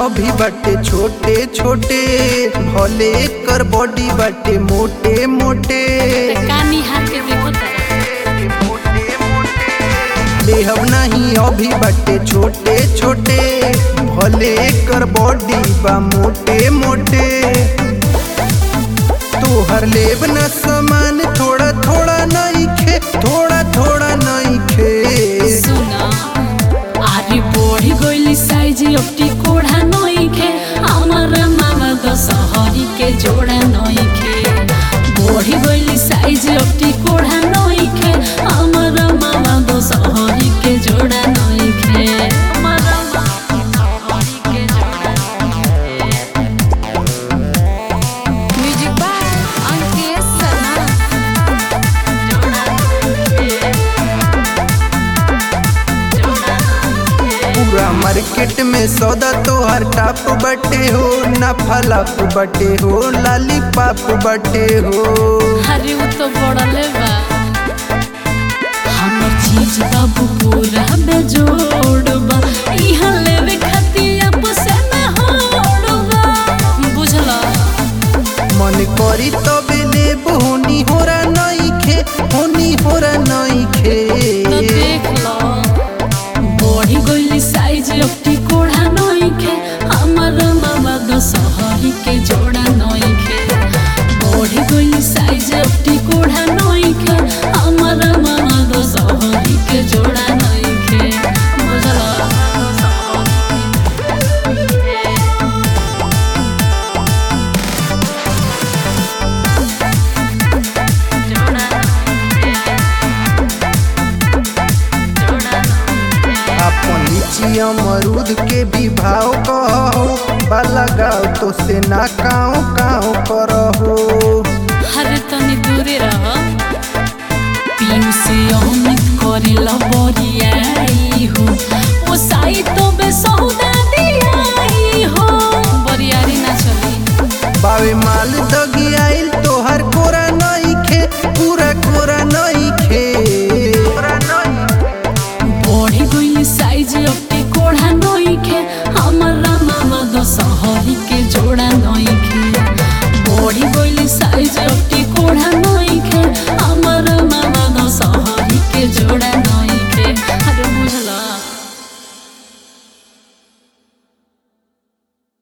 अभी बाटे छोटे छोटे भले कर बॉडी बाटे मोटे मोटे कानी हाथ के देखो तारा देहब नहीं अभी बाटे छोटे छोटे भले कर बॉडी बा मोटे मोटे तोहर लेब न सामान थोड़ा थोड़ा नहीं खे थोड़ा थोड़ा नहीं खे सुना आरे बड़ी गइली साइज अप्टी कोढ़ा नइखे हमर मामा द सहरी के जोड़ा नइखे बड़ी गइली साइज अप्टी कोढ़ा नइखे हमर मामा द सहरी के जोड़ा नइखे हमर मामा सहरी के जोड़ा नइखे म्यूजिक बाय अंकित शर्मा पूरा मार्केट में सौदा तोहर टाप बटे हो ना फलाप बटे हो लाली पाप बटे हो अरे वो तो बड़ले बा हमर चीज बाबू पूरा बेजोड़ बा इहाँ लेवे खातिर आपस में होड़ बा बुझला मन करी तबे लेब होनी होरा नहीं खे होनी होरा नहीं खे तो देख लो बड़ी गइली साइज अप्टी कोढ़ा नइखे हमर मामा द सहरी के जोड़ा नइखे बड़ी गइली साइज अप्टी कोढ़ा नइखे हमर मामा द सहरी के जोड़ा नइखे बुझला अपन लीची अमरूद के भी भाव कहो बाला गाओ तो से ना काओ काओ करहो हरे तनी दूरे रह पीऊ से अमित करे लबरियाई हो ओ साई तो बे सौदा दियाई हो बरियारी ना चली बावे माल दगी आइल तोहर कोरा नहीं खे पूरा कोरा नहीं खे बड़ी गइली साइज अप्टी कोढ़ा नइखे हमरा मामा द सहरी के जोड़ा नइखे बड़ी गइली साइज अप्टी